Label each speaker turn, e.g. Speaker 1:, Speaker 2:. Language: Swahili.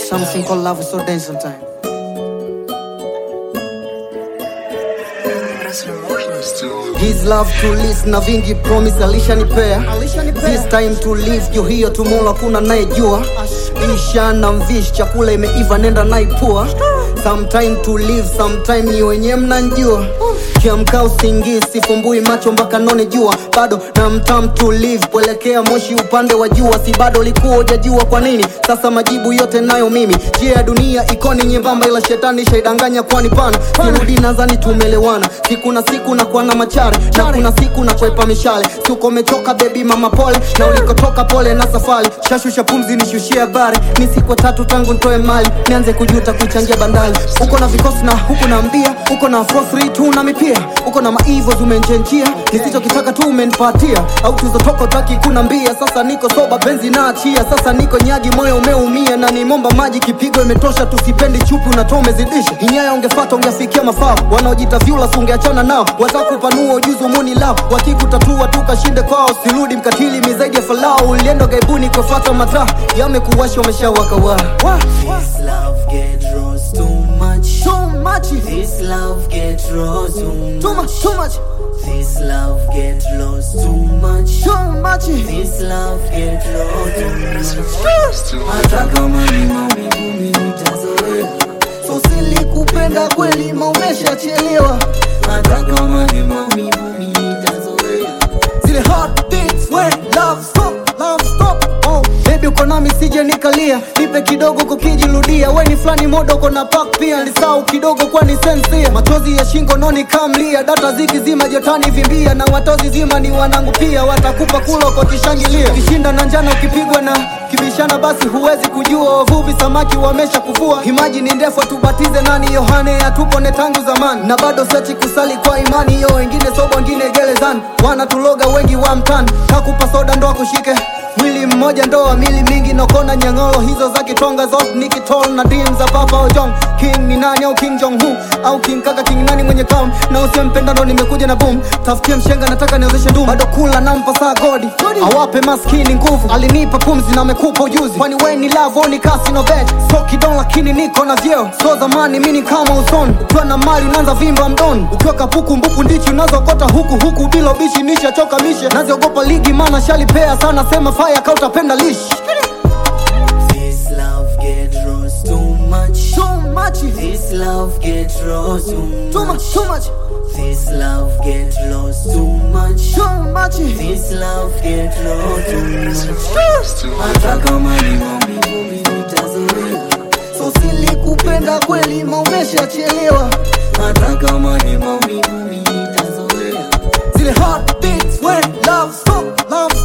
Speaker 1: Something called love is so dense sometimes. His love to list na vingi promise alishanipea This time to live juu hiyo tumola kuna nayejua Isha na mvish chakula imeiva nenda naipua Sometime to live sometime ni wenye mnanjua Kiamka usingizi sifumbui macho mpaka none jua bado na mtam to live kuelekea moshi upande wa jua si bado likuwa ujajua kwa nini sasa majibu yote nayo mimi njia ya dunia ikoni nyembamba ila shetani shaidanganya kwani pana sirudi nadhani tumelewana siku na siku na kuana machare na kuna siku na kwepa mishale siuko umechoka bebi mama pole na ulikotoka pole na safari shashusha pumzi nishushie habari ni siku tatu tangu ntoe mali nianze kujuta kuichangia bandali uko na vikosi na huku na mbia uko na 432 na mipia uko na maivo zimenjenjia nisichokitaka tu umenipatia au tuzotoka utaki kuna mbia sasa niko soba penzi na achia sasa niko nyagi moyo umeumia na nimomba maji kipigo imetosha tusipendi chupi unatoa umezidisha inyaya ungefata ungefikia mafao wanaojita vyula ungeachana nao watakupanua ujuzi umuni lao wakikutatua tukashinde kwao sirudi mkatili mizaidi ya falao ulienda gaibuni kufata mataa yamekuwashi wameshawaka wa
Speaker 2: This love get rose too much.
Speaker 1: too much
Speaker 2: This love get rose too
Speaker 1: too
Speaker 2: much.
Speaker 1: much too much
Speaker 2: This love get lost too much.
Speaker 1: too much
Speaker 2: This love get lost too much. Hata kama ni maumivu mimi nitazoea.
Speaker 1: so silikupenda kweli maumeshachelewa
Speaker 2: Hata kama ni maumivu mimi nitazoea.
Speaker 1: zile heartbeats when love stop love stop oh baby uko nami sije nikalia nipe kidogo kukijirudia we ni fulani modo uko na pak pia nisau kidogo kwani sensia machozi ya shingo noni kamlia data zikizima jotani vimbia na watozi zima ni wanangu pia watakupa kula kwa kishangilia kishinda na njana ukipigwa na kibishana basi huwezi kujua wavuvi samaki wamesha kuvua himaji ni ndefu tubatize nani yohane atupone tangu zamani na bado sechi kusali kwa imani yo wengine sobo wengine gerezani wanatuloga wengi wa mtani kakupa soda ndo akushike mwili mmoja ndoa mili mingi nokona nyang'olo hizo za kitonga zote ni kitol na dim za papa ojong king ni nani au king jong hu au king kaka king nani mwenye kam na usempenda ndo nimekuja na boom tafutie mshenga nataka niozeshe ndumu bado kula nampa saa godi awape maskini nguvu alinipa pumzi na amekupa ujuzi kwani we ni love au ni kasi no bet so kidon lakini niko na vyeo so zamani mini kama usoni ukiwa na mali unaanza vimba mdoni ukiwa kapuku mbuku ndichi unazokota huku huku bila ubishi nishachoka mishe naziogopa ligi mana shalipea sana sema faya kautapenda lishi
Speaker 2: This love get lost too much.
Speaker 1: too much
Speaker 2: This love get lost too
Speaker 1: too much too much
Speaker 2: This love get lost too much.
Speaker 1: too much
Speaker 2: This love get lost too much. Hata kama ni maumivu mimi nitazoea.
Speaker 1: so silikupenda kweli maumeshachelewa
Speaker 2: Hata kama ni maumivu mimi nitazoea.
Speaker 1: zile heartbeats when love stop love